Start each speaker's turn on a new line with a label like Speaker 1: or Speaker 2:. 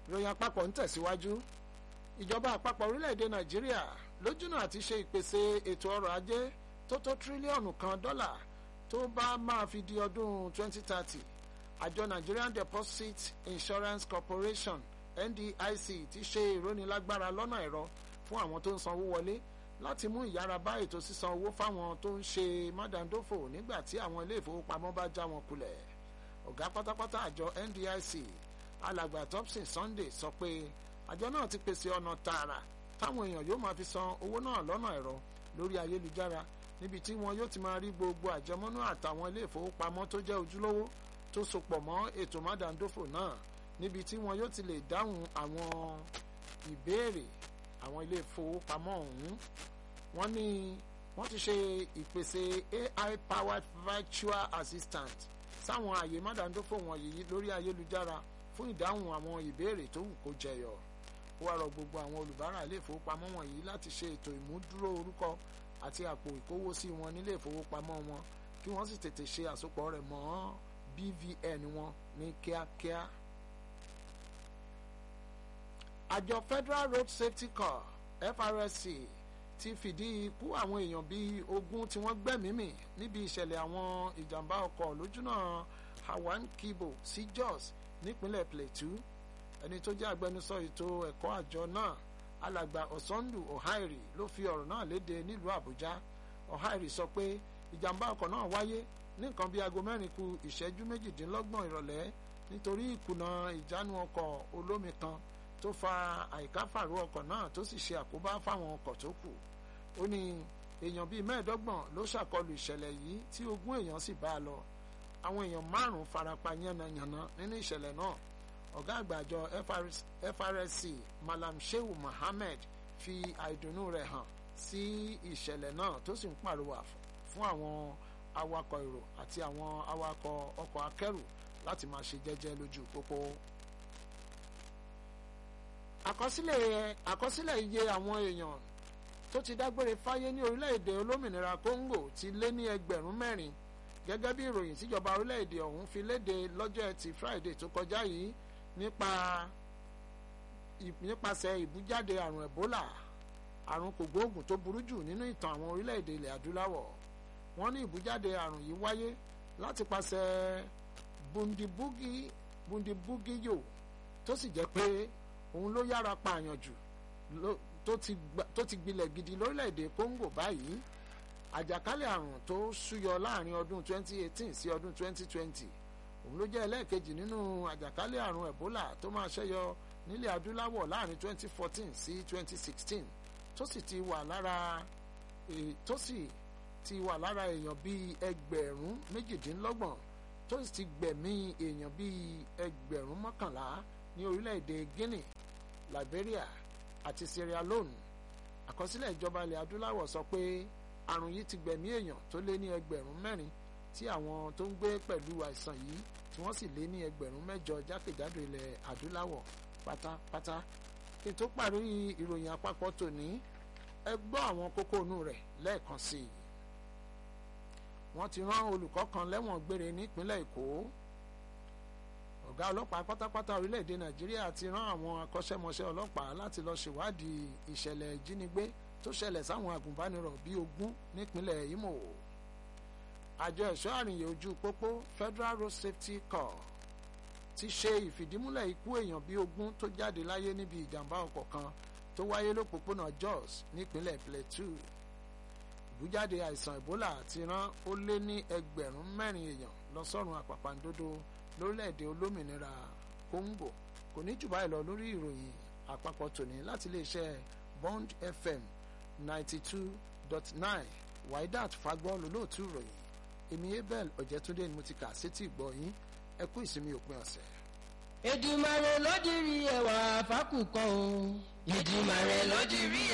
Speaker 1: ìròyìn àpapọ̀ ń tẹ̀síwájú ìjọba àpapọ̀ orílẹ̀-èdè nàìjíríà lójúnà àti ṣe ìpèsè ètò ọrọ̀ ajé tó tó tírílíọ̀nù kan dọ́là tó bá máa fi di ọdún 2030 àjọ Nigerian Deposit Insurance Corporation NDIC ti ṣe ìrónilágbára lọ́nà ẹ̀rọ fún àwọn tó ń sanwó wọlé láti mú ìyára bá ètò sísan owó fáwọn tó ń ṣe mádàndófò nígbà tí àwọn ilé ìfowópamọ́ bá já wọn kulẹ̀ ọ̀gá pátápátá àjọ NDIC alàgbà Thompson Sunday sọ pé àjọ náà ti pèsè ọ̀nà tààrà táwọn èèyàn yóò máa fi san owó náà lọ́nà ẹ̀rọ lórí ayélujára níbi tí wọn yóò ti máa rí gbogbo àjẹmọ́nú àtàwọn ilé ìfowópamọ́ tó jẹ́ ojúlówó tó sopọ̀ mọ́ ètò mádàndófò náà níbi tí wọn yóò ti lè dáhùn àwọn ìbéèrè àwọn ilé ìfowópamọ́ ọ̀hún wọ́n ní wọ́n ti ṣe ìpèsè AI powered virtual assistant sáwọn àyè mádàndófò wọ̀nyí lórí ayélujára fún ìdáhùn àwọn ìbéèrè tó wù kó jẹyọ ó wá rọ gbogbo àwọn olùbárà ilé ìfowópamọ́ wọ̀nyí láti ṣe ètò ìmúdúró orúkọ àti àpò ìkówósí wọn nílé ìfowópamọ́ wọn kí wọ́n sì tètè ṣe àsopọ̀ rẹ̀ mọ́ BVN wọn ní kíákíá. àjọ Federal Road Safety Corps FRSC ti fìdí ikú àwọn èèyàn bíi ogún tí wọ́n gbẹ́mìí-mì níbi ìṣẹ̀lẹ̀ àwọn ìjàmbá ọkọ̀ lójúnà Hawan Kibo sí Jos nípínlẹ̀ Plateau ẹni tó jẹ́ agbẹnusọ ètò ẹ̀kọ́ àjọ náà alàgbà Ọ̀sánlù Ọ̀háìrì ló fi ọ̀rọ̀ náà léde nílùú Àbújá Ọ̀háìrì sọ pé ìjàmbá ọkọ̀ náà wáyé ní nǹkan bíi aago mẹ́rin ku ìṣẹ́jú méjìdínlọ́gbọ̀n ìrọ̀lẹ́ nítorí ìkùnà ìjánu ọkọ̀ olómi kan tó fa àìkáfàró ọkọ̀ náà tó sì ṣe àkóbá fáwọn ọkọ̀ tó kù ó ní èèyàn bíi mẹ́ẹ̀ẹ́dọ́gbọ̀n ló ṣàkọlù ìṣẹ̀lẹ̀ yìí tí ogún èèyàn sì bá a lọ àwọn èèyàn márùn-ún farapa yánnayànna nínú ìṣẹ̀lẹ̀ náà ọ̀gá àgbà àjọ FRSC Malam Shehu Mohammed fi àìdùnnú rẹ̀ hàn sí ìṣẹ̀lẹ̀ náà tó sì ń pàrọwà fún àwọn awakọ̀ èrò àti àwọn awakọ̀ ọkọ̀ akẹ́rù láti máa ṣe jẹ́jẹ́ lójú pópó. àkọsílẹ̀ àkọsílẹ̀ iye àwọn èèyàn tó ti dágbére fáyé ní orílẹ̀-èdè olómìnira Congo ti lé ní ẹgbẹ̀rún mẹ́rin gẹ́gẹ́ bí ìròyìn tíjọba orílẹ̀-èdè ọ̀hún fi léde lọ́jọ́ ẹtì Friday tó kọjá yìí nípa nípasẹ̀ ìbújáde àrùn Ebola àrùn kògbóògùn tó burú jù nínú ìtàn àwọn orílẹ̀-èdè ilẹ̀ adúláwọ̀ wọ́n ní ìbújáde àrùn yìí wáyé láti pasẹ̀ bundibugi bundibugiyo tó sì jẹ́ pé òun ló yára pààyàn jù tó ti gbilẹ̀ gidi lórílẹ̀‐èdè Congo báyìí àjàkálẹ̀ àrùn tó súyọ láàrin ọdún 2018 sí ọdún 2020 òun ló jẹ́ ẹlẹ́ẹ̀kejì nínú àjàkálẹ̀ àrùn Ebola tó máa ṣẹ́yọ nílẹ̀ adúláwọ̀ láàrin 2014 sí 2016 tó sì ti wà lára tó sì ti wà lára èèyàn bíi ẹgbẹ̀rún méjìdínlọ́gbọ̀n tó sì ti gbẹ̀mí èèyàn bíi ẹgbẹ̀rún mọ́kànlá ní orílẹ̀-èdè Guinea Liberia àti Sierra Leone àkọsílẹ̀ ìjọba ilẹ̀ adúláwọ̀ sọ pé àrùn yìí ti gbẹ̀mí èèyàn tó lé ní ẹgbẹ̀rún mẹ́rin tí àwọn tó ń gbé pẹ̀lú àìsàn yìí tí wọ́n sì lé ní ẹgbẹ̀rún mẹ́jọ jákèjádò ilẹ̀ adúláwọ̀ pátápátá kí n tó parí ìròyìn àpapọ̀ tòní ẹ gbọ́ àwọn kókó inú rẹ̀ lẹ́ẹ̀kan sí i wọ́n ti rán olùkọ́ kan lẹ́wọ̀n gbére nípínlẹ̀ Èkó ọ̀gá ọlọ́pàá pátápátá orílẹ̀-èdè Nàìjíríà ti rán àwọn akọ́ṣẹ́mọṣẹ́ ọlọ́pàá láti lọ ṣèwádìí ìṣẹ̀lẹ̀ ìjínigbé tó ṣẹlẹ̀ sáwọn agùnbánirọ̀ bíi ogún nípínlẹ̀ Imo àjọ ẹ̀ṣọ́ àrìnyè ojú pópó Federal Road Safety Corps ti ṣe ìfìdímúlẹ̀ ikú èèyàn bíi ogún tó jáde láyé níbi ìjàmbá ọkọ̀ kan tó wáyé lópòpónà Jos nípínlẹ̀ Plateau ìbújáde àìsàn Ebola ti rán ó lé ní ẹgbẹ̀rún mẹ́rin èèyàn lọ sọ́run àpàpàǹdodo lórílẹ̀‐èdè olómìnira Congo kò ní jù báyìí lọ lórí ìròyìn àpapọ̀ tòní láti iléeṣẹ́ Bond FM ninety two dot nine Waidat Fagbọ́ lólóòtú ìròyìn èmi Abel Ọ̀jẹ̀túndé ni mo ti kà sétí ìgbọ́ yín ẹ kú ìsinmi òpin ọ̀sẹ̀.
Speaker 2: Èdùmàrè ló dirí ẹwà fákùkọ o. Èdùmàrè ló dirí